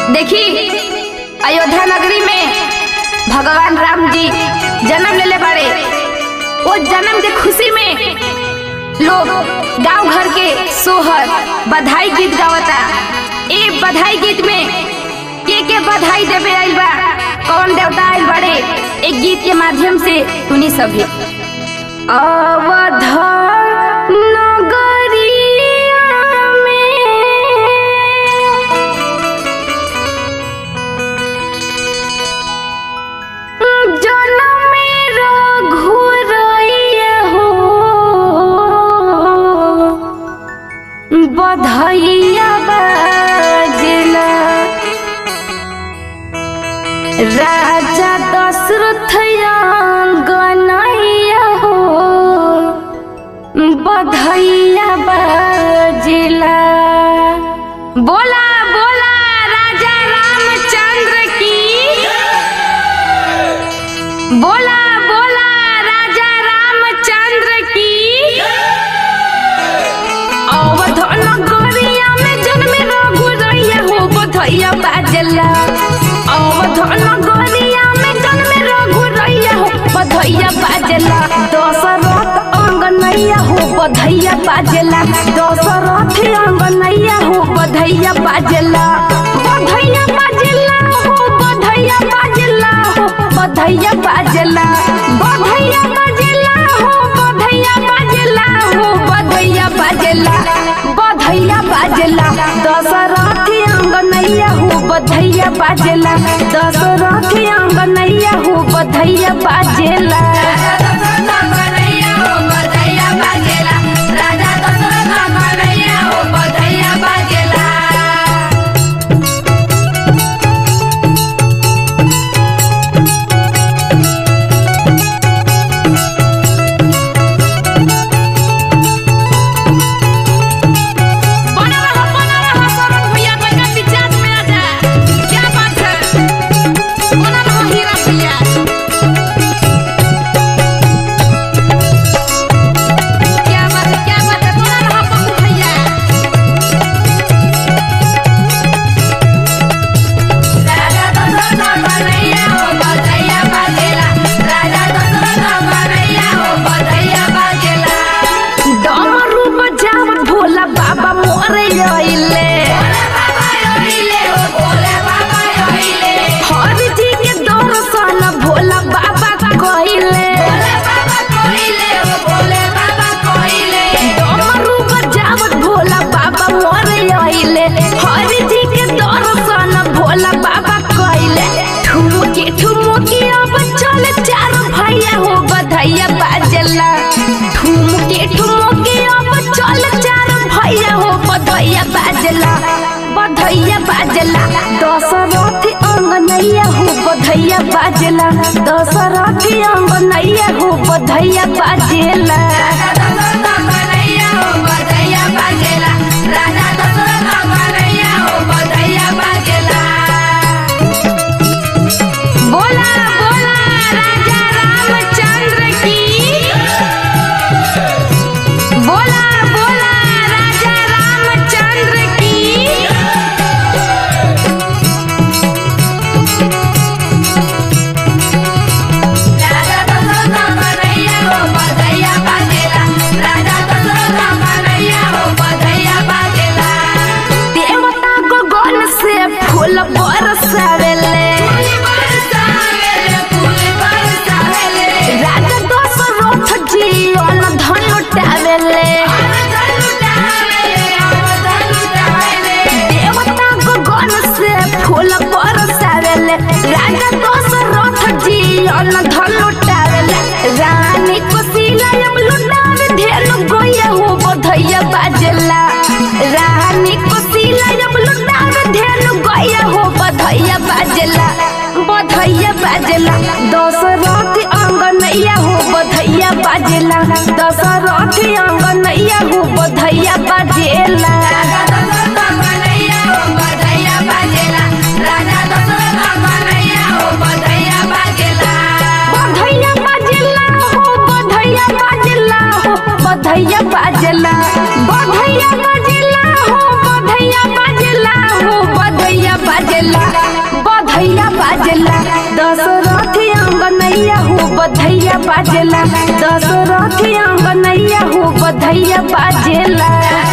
देखी अयोध्या नगरी में भगवान राम जी जन्म लेले बाड़े वो जन्म के खुशी में लोग गांव घर के सोहर बधाई गीत गावता ए बधाई गीत में के के बधाई देवे आइल बा कौन देवता आइल बाड़े एक गीत के माध्यम से सुनी सभी अवध नगरिया में जनम रघुरैया हो बधैया बाजला राजा दशरथ गनैया हो बधैया बाजला बोला बोला राजा रामचंद्र की बोला बोला राजा रामचंद्र की अवध नगरिया में जन्म रघुरैया हो बधैया बाजला अवध नगरिया में जन्म रघुरैया हो बधैया बाजला दशरथ अंगनैया हो बधैया बाजला दशरथ अंगनैया हो बधैया बाजला बधैया बाजला हो बधैया बाजला हो बधैया बाजला बधैया बाजला हो बधैया बाजला हो बधैया बाजला बधैया बाजला दशरथ अंगनैया हो बधैया बाजला दशरथ अंगनैया हो बधैया बाजला बना रहा बना रहा सौरभ भैया बना पिचास में आ जा क्या बात है बना रहा हीरा भैया क्या बात है क्या बात है बना रहा पप्पू भैया राजा दशरथ बनैया हो बधैया बाजेला राजा दशरथ बनैया हो बधैया बाजेला डमरू बजाव भोला बाबा मोरे आइले हर जी के दर्शन भोला बाबा कइले डमरू बजाव भोला बाबा मोरे आइले हर जी के दर्शन भोला बाबा कइले ठुमुके ठुमुके अब चल चार भैया हो बधैया बाजला ठुमुके ठुमुके अब चल चार भैया हो बधैया बाजला बधैया बाजला दशरथ अंगनैया हो बधैया बाजला दशरथ अंगनैया हो बधैया बाजला बोला बोला राजा रामचंद्र की बोला बोला राजा रामचंद्र की देवता को गन से फूल बरसावेले राजा दशरथ जी अन्न धन लुटावेले देवता को गन से फूल बरसावेले राजा दशरथ जी अन्न धन लुटावेले रानी कोशिला अब लुटावे धेनु गोया हो बधैया बाजला रानी कोशिला अब लुटावे धेनु गोया हो बधैया बाजला बधैया बाजला दशरथ अंगनैया हो बधैया बाजला दशरथ अंगनैया हो बधैया बाजेला बधैया बाजला हो बधैया बाजला हो बधैया बाजला बधैया बाजला हो बधैया बाजला हो बधैया बाजला अंगनैया हो बधैया बाजेला दशरथी अंगनैया हो बधैया बाजेला